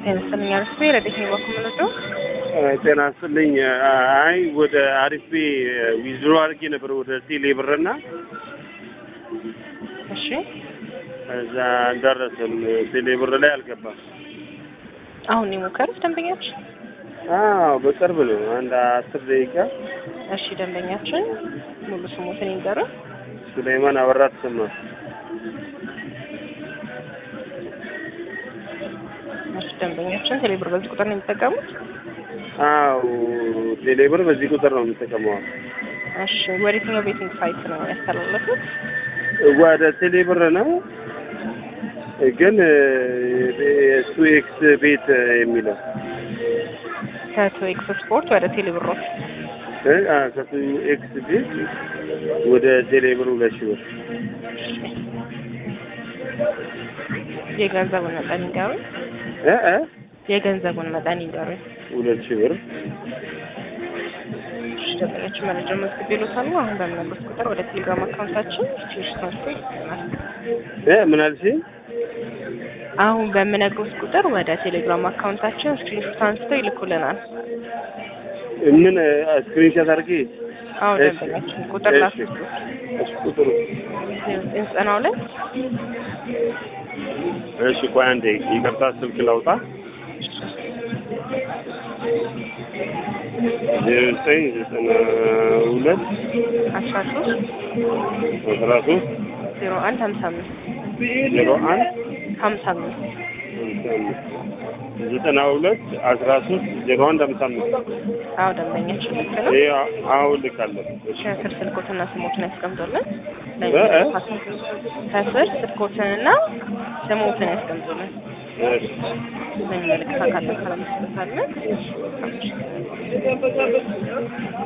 ጤና ይስጥልኝ አሪፍ ቤ ረዴት ነው በኩምነቱ ጤና ይስጥልኝ። አይ ወደ አሪፍ ቤ ዊዝድሮ አድርጌ ነበር ወደ ቴሌ ብርና እሺ እዛ አልደረሰም። ቴሌ ብር ላይ አልገባም። አሁን ነው የሞከሩት ደንበኞች? አዎ በቅርብ ነው፣ አንድ አስር ደቂቃ። እሺ ደንበኛችን ሙሉ ስሙትን ይንገሩ። ሱሌይማን አበራ ተሰማ። እሺ ደንበኛችን ቴሌብር በዚህ ቁጥር ነው የሚጠቀሙት? አዎ ቴሌ ብር በዚህ ቁጥር ነው የምጠቀመው። እሺ ወደ የትኛው ቤቲንግ ሳይት ነው ያስተላለፉት? ወደ ቴሌ ብር ነው ግን ቱ ኤክስ ቤት የሚለው ከቶ ኤክስ ስፖርት ወደ ቴሌብሮች እ አ ከቱ ኤክስ ቤት ወደ ቴሌ ብር ሁለት ሺህ ብር የገንዘቡን መጠን ይንገሩኝ። እ እ የገንዘቡን መጠን ይንገሩኝ። ሁለት ሺህ ብር እሺ ደንበኞችን መረጃ መዝግብ ይሉታሉ። አሁን በምነግሮት ቁጥር ወደ ቴሌግራም አካውንታችን ስቲሽ ትራንስፈር ይልናል። እ ምን አልሽኝ? አሁን በምነግሮት ቁጥር ወደ ቴሌግራም አካውንታችን ስክሪንሾት አንስተው ይልኩልናል። ምን ስክሪንሾት አድርጌ አሁን እሺ። ደንበኛችን ቁጥር እሺ። ላስገቡ እሺ ቁጥሩ ዘጠና ሁለት እሺ ቆይ አንዴ ይቅርታ ስልክ ላውጣ ዜሮ ዘጠኝ ዘጠና ሁለት አስራ ሶስት አስራ ሶስት ዜሮ አንድ ሀምሳ አምስት ዜሮ አንድ ሀምሳ አምስት ሃምሳ አምስት ዘጠና ሁለት አስራ ሶስት ዜሮ አንድ ሃምሳ አምስት አዎ ደንበኛችን ልክ ነው። ይሄ አሁን ልካለሁ። እሺ ከስር ስልኮትና ስሞትን ያስቀምጡልን። እ እ? ከስር ስልኮትንና ስሞትን ያስቀምጡልን። እሺ በሚመለከት አካል ተካላ መስለታለን።